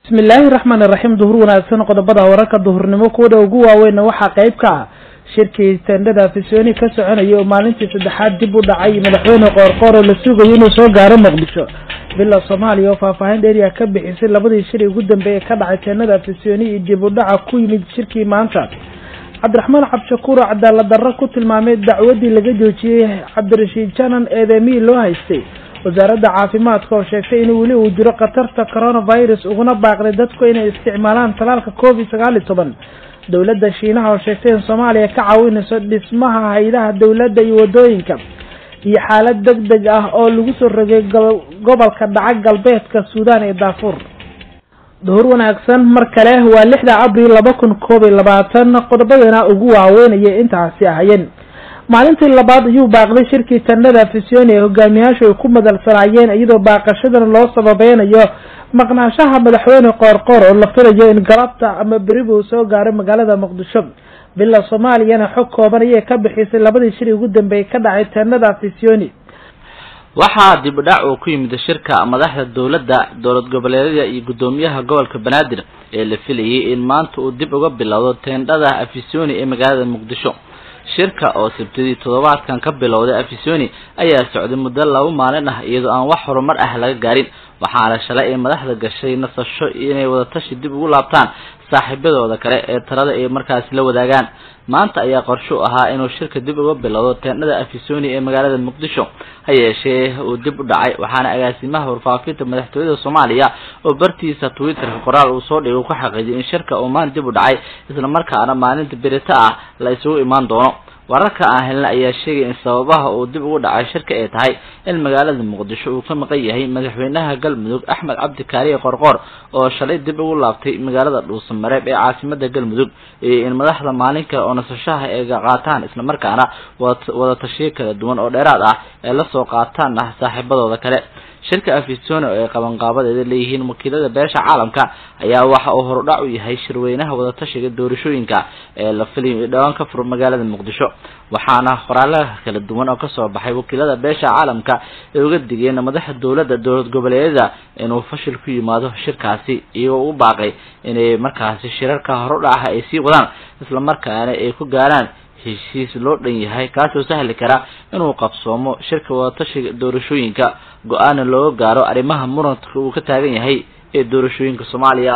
bismi illaahi raxmaan iraxiim duhur wanaagsan qodobada wararka duhurnimo kuwada ugu waaweynna waxaa qayb ka ah shirkii tendhada fisooni ka soconayay oo maalintii saddexaad dib u dhacay madaxweyne qoorqoor oo la sugayo inuu soo gaaro muqdisho bila soomaaliya oo faahfaahin dheeriya ka bixisay labadii shir ugu dambeeyay ka dhacay tendhada fisooni iyo dib u dhaca ku yimid shirkii maanta cabdiraxmaan cabdishakuur oo cadaalad darro ku tilmaamay dacwadii laga joojiyey cabdirashiid janan eedemihii loo haystay wasaaradda caafimaadka oo sheegtay in weli uu jiro khatarta coronavirus uguna baaqday dadku inay isticmaalaan talaalka covid sagaal iyo toban dowladda shiinaha oo sheegtay in soomaaliya ka caawinayso dhismaha haydaha dowladda iyo wadooyinka iyo xaalad deg deg ah oo lagu soo rogay gobolka dhaca galbeedka suudaan ee daafuur duhur wanaagsan mar kale waa lixda abril laba kun koob iyo labaatan qodobadana ugu waaweynaya intaasi ahayeen maalintii labaad ayuu baaqday shirkii tandhada fisiooni ee hogaamiyaashu ay ku madalsanaayeen iyadoo baaqashadana loo sababeynayo maqnaashaha madaxweyne qoorqoor oo la filayo in galabta ama beriba uu soo gaaro magaalada muqdisho bila soomaaliyana xog kooban ayay ka bixisay labadii shir ugu dambeeyay ka dhacay tandhada fisiooni waxaa dib u dhac uu ku yimid shirka madaxda dowladda dowlad goboleedyada iyo guddoomiyaha gobolka banaadir ee la filayay in maanta uu dib uga bilowdo teendhada afisoni ee magaalada muqdisho shirka oo sabtidii toddobaadkan ka bilowday afisoni ayaa socday muddo laba maalin ah iyadoo aan wax horumar ah laga gaarin waxaana shalay ay madaxda gashay nasasho inay wadatashi dib ugu laabtaan saaxiibadooda kale ee talada ay markaasi la wadaagaan maanta ayaa qorsho u ahaa inuu shirka dib uga bilowdo teendhada afisoni ee magaalada muqdisho ha yeeshee uu dib u dhacay waxaana agaasimaha warfaafinta madaxtooyada soomaaliya oo bartiisa twitterka qoraal uu soo dhigay ku xaqiijiyay in shirka uu maanta dib u dhacay isla markaana maalinta berito ah la isugu imaan doono wararka aan helna ayaa sheegay in sababaha uu dib ugu dhacay shirka ay tahay in magaalada muqdisho uu ka maqan yahay madaxweynaha galmudug axmed cabdi kaariye qorqoor oo shalay dib ugu laabtay magaalada dhuusamareeb ee caasimada galmudug iyo in madaxda maalinka oo nasashaha ay qaataan islamarkaana wada tashiyo kala duwan oo dheeraad ah ay lasoo qaataan ah saaxiibadooda kale shirka afisoni oo ay qabanqaabadeeda leeyihiin wakiilada beesha caalamka ayaa waxa uu horudhac u yahay shirweynaha wadatashiga doorashooyinka ee la filayo i dhawaan ka furo magaalada muqdisho waxaana qoraalaha kala duwan oo kasoo baxay wakiilada beesha caalamka ay uga digeen madaxa dowladda dowlad goboleedyada inuu fashil ku yimaado shirkaasi iyagoo u baaqay inay markaasi shirarka horudhaca ay sii wadaan islamarkaana ay ku gaaraan heshiis loo dhan yahay kaasoo sahli kara inuu qabsoomo shirka wadatashiga doorashooyinka go-aana looga gaaro arrimaha muranka uu ka taagan yahay ee doorashooyinka soomaaliya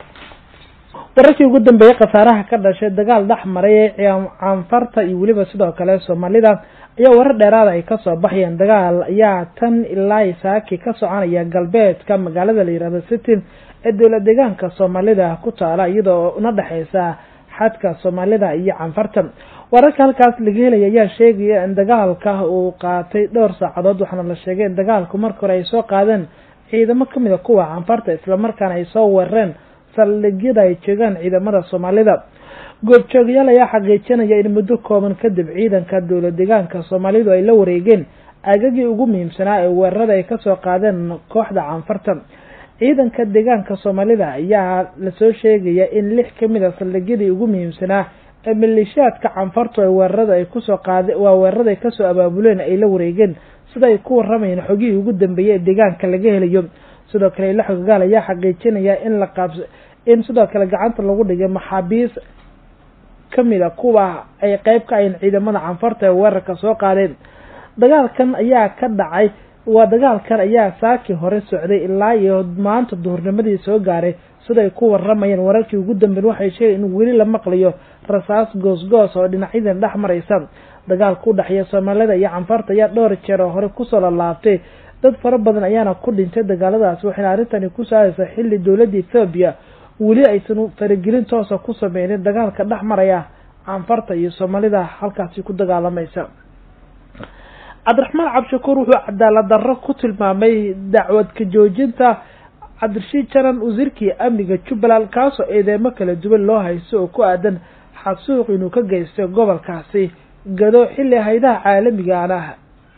wararkii ugu dambeeyey khasaaraha ka dhashay dagaal dhex maray ee caanfarta iyo weliba sidoo kale soomaalida ayaa warar dheeraada ay kasoo baxayeen dagaal ayaa tan ilaa saaki ka soconaya galbeedka magaalada la yihahdo city ee dowlad deegaanka soomaalida ku taala iyadoo una dhexeysa xadka soomaalida iyo canfarta wararka halkaas laga helaya ayaa sheegaya in dagaalka uu qaatay dhowr saacadood waxaana la sheegay in dagaalku marka hore ay soo qaadeen ciidamo kamid a kuwa canfarta islamarkaana ay soo weerareen saldhigyada ay joogaan ciidamada soomaalida goobjoogayaal ayaa xaqiijinaya in muddo kooban kadib ciidanka dowlad deegaanka soomaalidu ay la wareegeen aagagii ugu muhiimsanaa ee weerarada ay kasoo qaadeen kooxda canfarta ciidanka deegaanka soomaalida ayaa lasoo sheegaya in lix kamid a saldhigyadii ugu muhiimsanaa ee maleeshiyaadka canfartu ay weerarada ay kusoo qaade waa weerarada ay kasoo abaabuleen ay la wareegeen sida ay ku waramayeen xogihii ugu dambeeyey ee deegaanka laga helayo sidoo kale ila xogagaal ayaa xaqiijinaya in la qaabs in sidoo kale gacanta lagu dhigay maxaabiis kamid a kuwa ay qeyb ka ahayn ciidamada canfarta ee weerarka soo qaadeen dagaalkan ayaa ka dhacay waa dagaalkan ayaa saakii hore socday ilaa iyo maanta duhurnimadii soo gaaray sida ay ku waramayeen wararkii ugu dambeyn waxay sheegeen in weli la maqlayo rasaas goosgoos oo dhinacyadan dhex maraysa dagaalka u dhexeeya soomaalida iyo canfarta ayaa dhowr jeer oo hore kusoo lalaabtay dad fara badan ayaana ku dhintay dagaaladaasi waxayna arrintani ku saaraysaa xilli dowladda ethoobiya weli aysan faragelin toosa ku sameynin dagaalka dhex maraya canfarta iyo soomaalida halkaasi ku dagaalamaysa cabdiraxmaan cabdishakuur wuxuu cadaalad darro ku tilmaamay dacwad ka joojinta cabdirashiid janan wasiirkii amniga jubbaland kaasoo eedeemo kala duwan loo haysto oo ku aadan xasuuq inuu ka geystay gobolkaasi gado xilli haydaha caalamigaana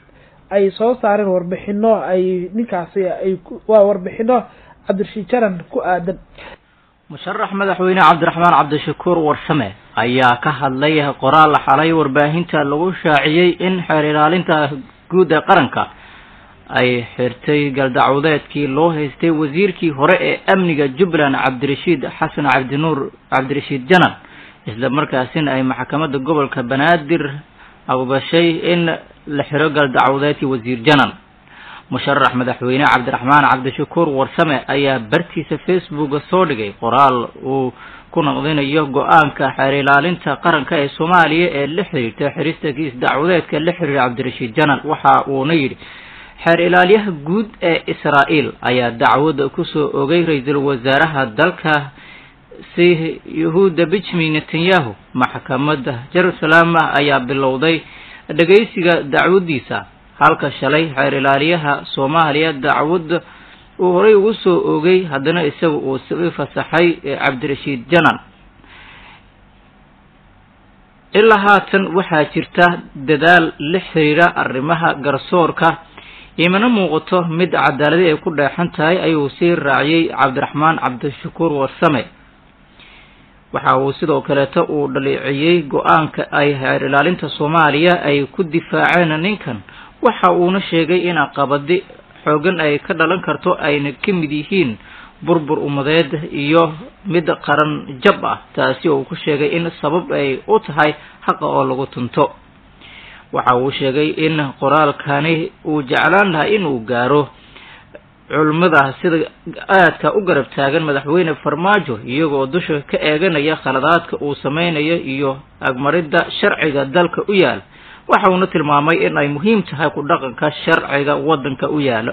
ay soo saareen warbixino ay ninkaasi ay waa warbixino cabdirashiid janan ku aadan musharax madaxweyne cabdiraxmaan cabdishakuur warsame ayaa ka hadlay qoraal xalay warbaahinta lagu shaaciyey in xeer ilaalinta guud ee qaranka ay xirtay galdacwadeedkii loo haystay wasiirkii hore ee amniga jubbaland cabdirashiid xasan cabdinuur cabdirashiid janan isla markaasina ay maxkamadda gobolka banaadir aqbashay in la xiro galdacwadeedkii wasiir janan musharax madaxweyne cabdiraxmaan cabdishakuur warsame ayaa bartiisa facebooka soo dhigay qoraal uu ku naqdinayo go-aanka xeer ilaalinta qaranka ee soomaaliya ee la xiriirta xirista kiis dacwadeedka la xiriira cabdirashiid janan waxa uuna yidhi xeer ilaalyaha guud ee israa'iil ayaa dacwadda kusoo ogay ra-iisul wasaaraha dalka si yahuuda benjamin netanyahu maxkamadda jerusalem ayaa bilowday dhegaysiga dacwadiisa halka shalay xeer ilaaliyaha soomaaliya dacwadda uu horey ugu soo ogay haddana isaga uu si fasaxay cabdirashiid janan ilaa haatan waxaa jirta dadaal la xiriira arrimaha garsoorka imana muuqato mid cadaaladi ay ku dheexan tahay ayuu sii raaciyey cabdiraxmaan cabdishakuur warsame waxa uu sidoo kaleeto uu dhaleeciyey go-aanka ay heer ilaalinta soomaaliya ay ku difaaceen ninkan waxa uuna sheegay in aqabadi xoogan ay ka dhalan karto ayna ka mid yihiin burbur umadeed iyo mid qaran jab ah taasi oo uu ku sheegay in sabab ay u tahay xaqa oo lagu tunto waxa uu sheegay in qoraalkani uu jeclaan lahaa inuu gaaro culimmada sida aadka u garab taagan madaxweyne farmaajo iyagoo dusha ka eeganaya khaladaadka uu sameynayo iyo agmaridda sharciga dalka u yaal waxa uuna tilmaamay in ay muhiim tahay ku dhaqanka sharciga waddanka u yaalo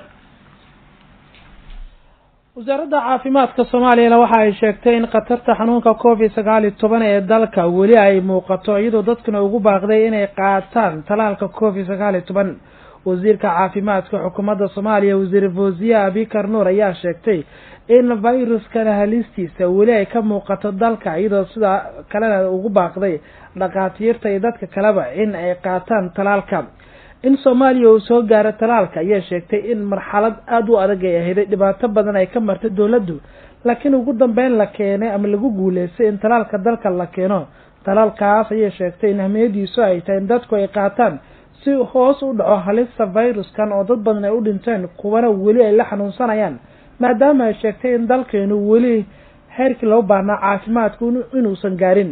wasaaradda caafimaadka soomaaliyana waxa ay sheegtay in khatarta xanuunka covid sagaal iyo toban ee dalka weli ay muuqato iyadoo dadkuna ugu baaqday inay qaataan talaalka covid sagaal iyo toban wasiirka caafimaadka xukuumadda soomaaliya wasiir fawziye abikar nuur ayaa sheegtay in viruskana halistiisa weli ay ka muuqato dalka iyadoo sida kalena ugu baaqday dhakhaatiirta iyo dadka kaleba in ay qaataan talaalka in soomaaliya uu soo gaaro talaalka ayaa sheegtay in marxalad aada u adag ay ahayd dhibaato badan ay ka martay dowladdu laakiin ugu dambeyn la keenay ama lagu guuleystay in talaalka dalka la keeno talaalkaas ayay sheegtay in ahmiyadiisu ay tahay in dadku ay qaataan si hoos u dhaco halista viruskan oo dad badan ay u dhinteen kuwana weli ay la xanuunsanayaan maadaama ay sheegtay in dalkeenu weli heerkii loo baahnaa caafimaadku inuusan gaarin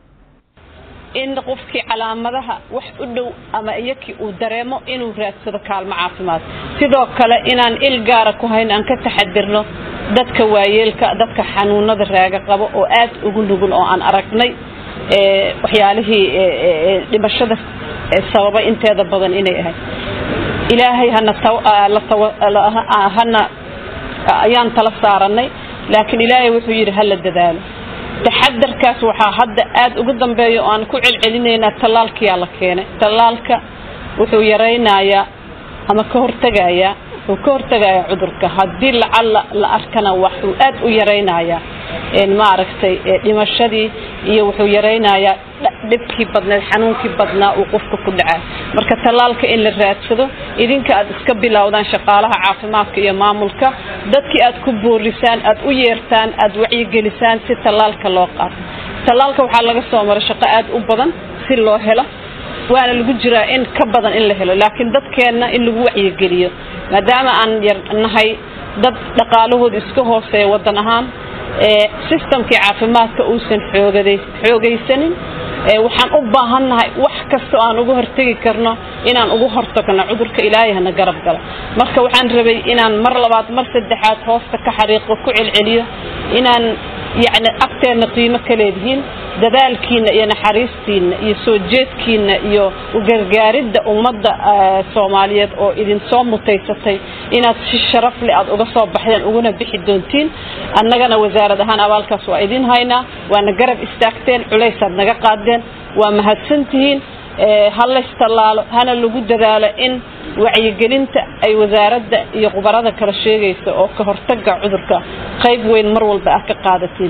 in qofkii calaamadaha wax u dhow ama iyakii uu dareemo inuu raadsado kaalmo caafimaad sidoo kale inaan il gaara ku hayn aan ka taxadirno dadka waayeelka dadka xanuunada raaga qabo oo aad ugu nugul oo aan aragnay waxyaalihii dhimashada sababay inteeda badan inay ahayd ilaahay hana hana ayaan tala saaranay laakiin ilaahay wuxuu yidhi hala dadaalo taxadarkaas waxaa hadda aad ugu dambeeya oo aan ku celcelinaynaa tallaalkiyaa la keenay tallaalka wuxuu yaraynayaa ama ka hortegayaa wuxuu ka hortegayaa cudurka haddii lacalla la arkana waxuu aad u yaraynayaa maaragtay dhimashadii iyo wuxuu yaraynayaa dhibkii badneed xanuunkii badnaa uu qofka ku dhacaa marka tallaalka in la raadsado idinka aad iska bilowdaan shaqaalaha caafimaadka iyo maamulka dadkii aad ku boorisaan aad u yeertaan aad wacyigelisaan si tallaalka loo qaato tallaalka waxaa laga soo maray shaqo aad u badan si loo helo waana lagu jiraa in ka badan in la helo laakiin dadkeenna in lagu wacyigeliyo maadaama aan yar nahay dad dhaqaalahooda iska hooseeya waddan ahaan systemkii caafimaadka uusan xoogaday xoogaysanin waxaan u baahannahay wax kasta aan uga hortegi karno inaan ugu hortagno cudurka ilaahay hana garab galo marka waxaan rabay inaan mar labaad mar saddexaad hoosta ka xariiqo ku celceliyo inaan yacni agteenna qiimo ka leedihiin dadaalkiina iyo naxariistiina iyo soo jeedkiina iyo ugargaaridda ummadda soomaaliyeed oo idin soo mutaysatay inaad si sharaf leh aad uga soo baxdeen uguna bixi doontiin annagana wasaarad ahaan abaalkaas waa idin haynaa waana garab istaagteen culaysaad naga qaadeen waa mahadsantihiin ha laystallaalo hana lagu dadaalo in wacyigelinta ay wasaaradda iyo khubarada kala sheegaysa oo ka hortaga cudurka qayb weyn mar walba ah ka qaadatiin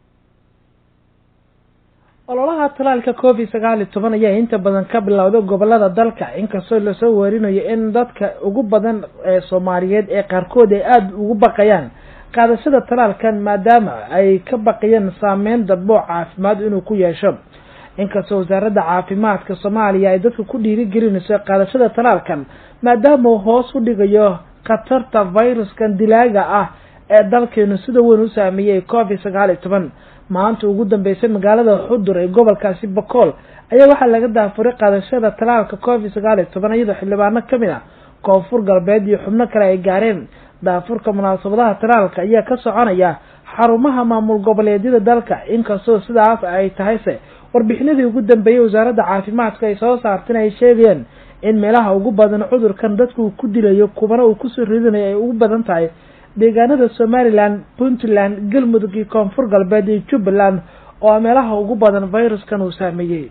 ololaha talaalka covid sagaal iyo toban ayaa inta badan ka bilowda gobolada dalka inkastoo lasoo warinayo in dadka ugu badan ee soomaaliyeed ee qaarkood ay aada ugu baqayaan qaadashada talaalkan maadaama ay ka baqayeen saameyn dadbo caafimaad inuu ku yeesho inkastoo wasaaradda caafimaadka soomaaliya ay dadka ku dhiirigelinayso qaadashada talaalkan maadaama uu hoos u dhigayo khatarta viruskan dilaaga ah ee dalkeenu sida weyn u saameeyey covid sagaal iyo toban maanta ugu dambeysay magaalada xudur ee gobolkaasi bakool ayaa waxaa laga daafuray qaadashada talaalka covid sagaal iyo toban iyadoo xildhibaano kamid ah koonfur galbeed iyo xubno kale ay gaareen daafurka munaasabadaha talaalka ayaa ka soconaya xarumaha maamul goboleedyada dalka inkastoo sidaas ay tahayse warbixinadii ugu dambeeyey wasaaradda caafimaadka ay soo saarteen ay sheegayeen in meelaha ugu badan cudurkan dadka uu ku dilayo kubana uu kusoo ridinayo ay ugu badan tahay deegaanada somalilan puntland galmudug iyo koonfur galbeed iyo jubbaland oo meelaha ugu badan viruskan uu saameeyey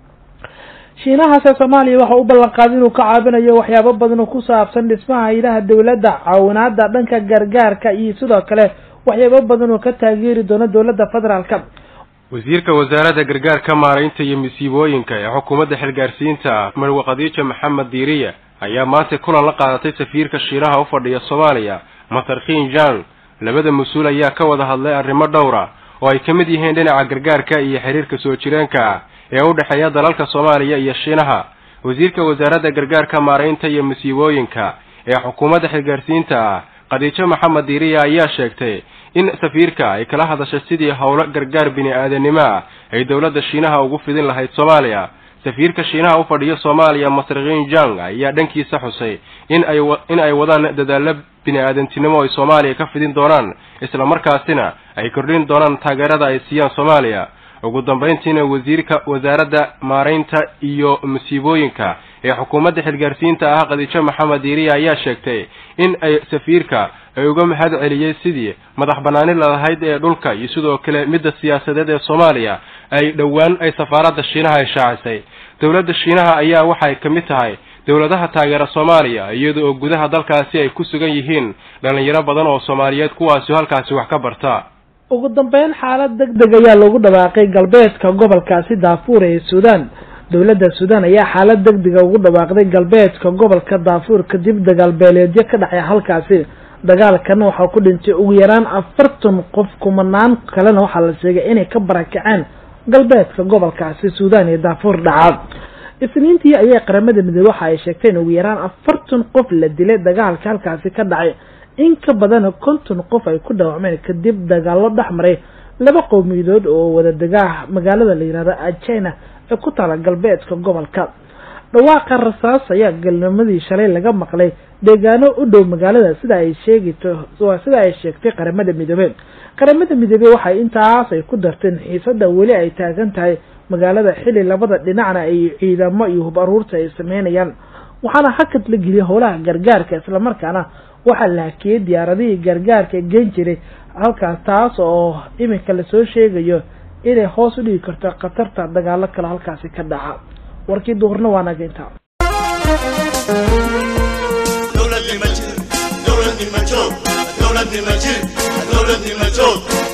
shiinahaase soomaaliya waxa u ballan qaaday inuu ka caabinayo waxyaabo badan oo ku saabsan dhismaha haylaha dowladda caawinaada dhanka gargaarka iyo sidoo kale waxyaabo badan oo ka taageeri doono dowladda federaalka wasiirka wasaaradda gargaarka maaraynta iyo masiibooyinka ee xukuumadda xilgaarsiinta marwe khadiija maxamed diiriya ayaa maanta kulan la qaadatay safiirka shiinaha u fadhiya soomaaliya masarkiin jang labada mas-uul ayaa ka wada hadlay arrimo dhowra oo ay ka mid yihiin dhinaca gargaarka iyo xiriirka soo jireenka ah ee u dhexeeya dalalka soomaaliya iyo shiinaha wasiirka wasaaradda gargaarka maaraynta iyo masiibooyinka ee xukuumadda xilgaarsiinta ah khadiijo maxamed diiriya ayaa sheegtay in safiirka ay kala hadashay sidii howlo gargaar bini-aadanimo ah ay dowladda shiinaha ugu fidin lahayd soomaaliya safiirka shiinaha u fadhiya soomaaliya masrikiin jang ayaa dhankiisa xusay in ay in ay wadaan dadaallo bini-aadantinimo ay soomaaliya ka fidin doonaan isla markaasina ay kordhin doonaan taageerada ay siiyaan soomaaliya ugu dambayntiina wasiirka wasaaradda maaraynta iyo masiibooyinka ee xukuumadda xilgaarsiinta ah khadiijo maxamed diiriya ayaa sheegtay in ay safiirka ay uga mahad celiyey sidii madax banaani lalahayd ee dhulka iyo sidoo kale midda siyaasadeed ee soomaaliya ay dhowaan ay safaaradda shiinaha ay shaacisay dowladda shiinaha ayaa waxay ka mid tahay dowladaha taageera soomaaliya iyada oo gudaha dalkaasi ay ku sugan yihiin dhalinyaro badan oo soomaaliyeed kuwaasi halkaasi wax ka barta ugu dambeyn xaalad deg deg ayaa lagu dhawaaqay galbeedka gobolkaasi daafuur ee suudaan dowladda suudaan ayaa xaalad deg dega ugu dhawaaqday galbeedka gobolka daafuur kadib dagaal beeleedyo ka dhacay halkaasi dagaalkana waxaa ku dhintay ugu yaraan afartan qof kumanaan kalena waxaa la sheegay inay ka barakaceen galbeedka gobolkaasi suudaan iyo daafuur dhaca isniintii ayay qaramada midoobey waxa ay sheegtay in ugu yaraan afartan qof la dilay dagaalka halkaasi ka dhacay in ka badan konton qof ay ku dhaawacmeen kadib dagaalo dhex maray laba qowmiyadood oo wada degaa magaalada la yihahdo ajina ee ku taala galbeedka gobolka dhawaaqa rasaas ayaa galnimadii shalay laga maqlay deegaano u dhow magaalada sida ay sheegito sida ay sheegtay qaramada midoobey qaramada midoobey waxay intaas ay ku darteen xiisada weli ay taagan tahay magaalada xili labada dhinacna ay ciidamo iyo hub aruurta ay sameynayaan waxaana hakad la geliyay howlaha gargaarka islamarkaana waxaa la hakiyey diyaaradihii gargaarka geen jiray halkaas taas oo iminka lasoo sheegayo inay hoos u dhigi karto khatarta dagaalo kale halkaasi ka dhaca warkii duhurna waa naga intaa dowladnima jir dowladnima joog dowladnima jir dowladnima joog